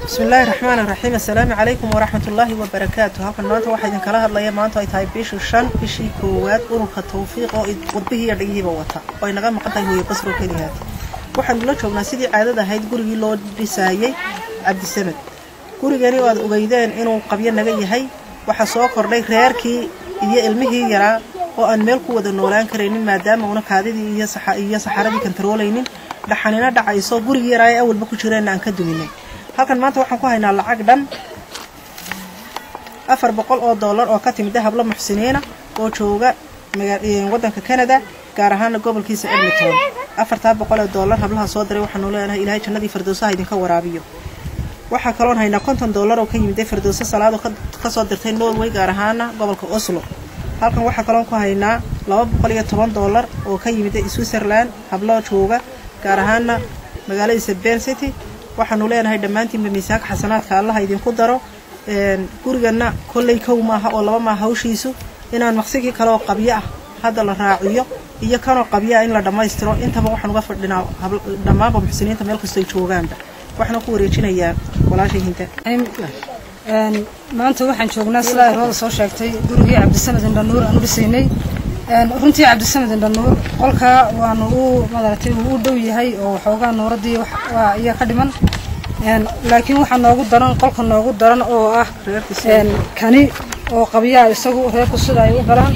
bismillaahi raxmaan iraxiim assalaamu calaykum waraxmat ullaahi wabarakaatu halkan maanta waxaa idinkala hadlaya maanta ay tahay bishii shan bishii koowaad ururka tawfiiq oo wadbihii iyo dhagihiiba wata oo ay naga maqan tahay hooye basro keliyaad waxaanu la joognaa sidii caadada ahayd gurigii loo dhisaayey cabdisamed gurigani oo aad ogeydeen inuu qabyo naga yahay waxaa soo kordhay reerkii iyo ilmihii yaraa oo aan meel ku wada noolaan karaynin maadaama una kaadidii iyo saxaradii kantaroolaynin dhaxanina dhacayso gurigii yaraa ee awalba ku jireenna aan ka duminay halkan maanta waxaan ku haynaa lacag dhan afar boqol oo dollar oo ka timida hablo muxsiniina oo jooga waddanka canada gaar ahaana gobolkiisa edmonton afartaa boqol ee dollar hablaha soo diray waxaanu leenahay ilaahay jannadii firdowsaha idinka waraabiyo waxaa kaloon haynaa konton dollar oo ka yimida firdowso salaado kasoo dirtay norway gaar ahaana gobolka oslo halkan waxaa kaloon ku haynaa laba boqol iyo toban dollar oo ka yimida switzerland hablo jooga gaar ahaana magaaladiisa ben city waxaanu leenahay dhammaantiinba miisaanka xasanaadka allaha idinku daro gurigana kolley kow maaha oo laba maaha hawshiisu inaan maqsigii kaleoo qabyo ah hadda la raaciyo iyo kanoo qabyo ah in la dhammaystiro intaba waxaan uga fadhinaa dhammaanba muxsiniinta meel kastoo ay joogaanba waxaana ku wareejinayaa walaashay hinta maanta waxaan joognaa sidaa irooda soo sheegtay gurigii cabdisamed indhanuur aan u dhisaynay runtii cabdisamed indhanuur qolkaa waanu u madaragtay uu u dhow yahay oo waxoogaa nuuradii ayaa ka dhiman laakiin waxaa noogu daran qolka noogu daran oo ah kani oo qabyaha isagu reerku sida ay u galaan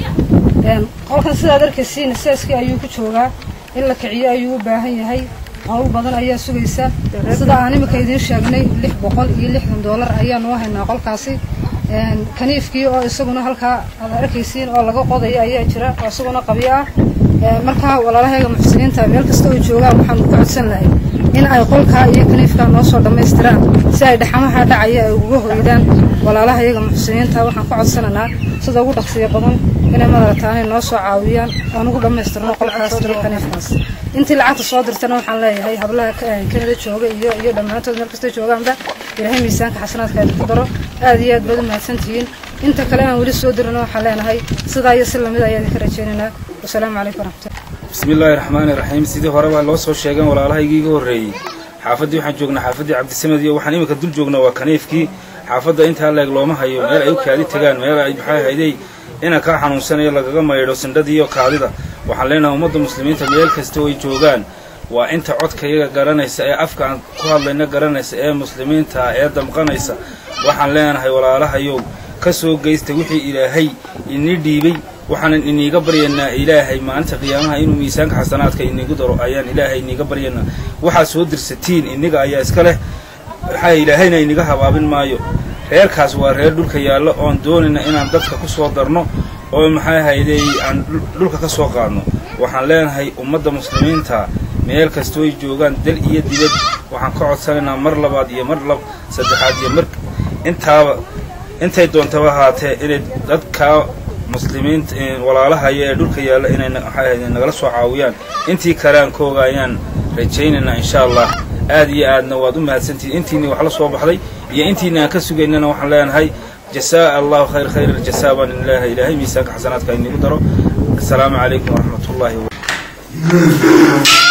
qolkan sidaad arkaysiin seeskii ayuu ku joogaa in la kiciyo ayuu u baahan yahay hawl badan ayaa sugaysa sida aan imika idiin sheegnay lix boqol iyo lixdan dollar ayaanu haynaa qolkaasi kaniifkii oo isaguna halkaa aad arkaysiin oo laga qodayo ayaa jira oo isaguna qabyo ah markaa walaalaheega muxsiniinta meel kasta oo joogaan waxaanu ku codsan lahay in ay qolkaa iyo kaniifkaa noo soo dhammaystiraan si ay dhaxamaha dhacaya ay uga hoydaan walaalahayaga muxsiniinta waxaan ku codsanaynaa sida ugu dhaqsiya badan inay madarataanay noo soo caawiyaan oon ugu dhammaystirno qolkaas iyo kaniifkaas intii lacagta soo dirtana waxaan leeyahay hablaha kanada jooga iyo iyo dhammaantood meel kastay joogaanba ilaahay miisaanka xasanaadka idinku daro aad iyo aad baad u mahadsantihiin inta kale aan weli soo dirino waxaan leenahay sidaa iyo si lamid ayaa idinka rajaynaynaa wasalaamu calaykum waraxmatullah bismillaahi raxmaani raxiim sidii hore baa loo soo sheegeen walaalahaygii iga horreeyey xaafaddii waxaan joognaa xaafaddii cabdisamed iyo waxaan iminka dul joognaa waa kaniifkii xaafadda intaa leeg looma hayo meel ay u kaadi tagaan meel ay maxay hayday inaan kaa xanuunsanayo lagaga maydho sindhadii iyo kaadida waxaan leenahay ummadda muslimiinta meel kasta oo ay joogaan waa inta codkayaga garanaysa ee afka aan ku hadlayna garanaysa ee muslimiinta ee damqanaysa waxaan leenahay walaalahayow ka soo geysta wixii ilaahay inii dhiibay waxaanan iniiga baryaynaa ilaahay maalinta qiyaamaha inuu miisaanka xasanaadka iniigu daro ayaan ilaahay iniiga baryaynaa waxaad soo dirsatiin iniga ayaa iska leh maxaa ilaahayna iniga habaabin maayo reerkaas waa reer dhulka yaallo oon doonayna inaan dadka ku soo darno oo maxay hayday aan dhulka ka soo qaadno waxaan leenahay ummadda muslimiinta meel kastoo ay joogaan dal iyo dibad waxaan ka codsanaynaa mar labaad iyo mar saddexaad iyo mar intaaba intay doontaba ahaatee inay dadka muslimiinta walaalahaya ee dhulka yaalla inay maxay hayday nagala soo caawiyaan intii karaankooga ayaan rajaynaynaa insha allah aad iyo aadna waad u mahadsantihiin intiinii wax la soo baxday iyo intiini aan ka sugaynana waxaan leenahay jasaa allahu khayr khayr aljasaa baan ilaahay ilaahay miisaanka xasanaadka inigu daro assalaamu calaykum waraxmat ullaahi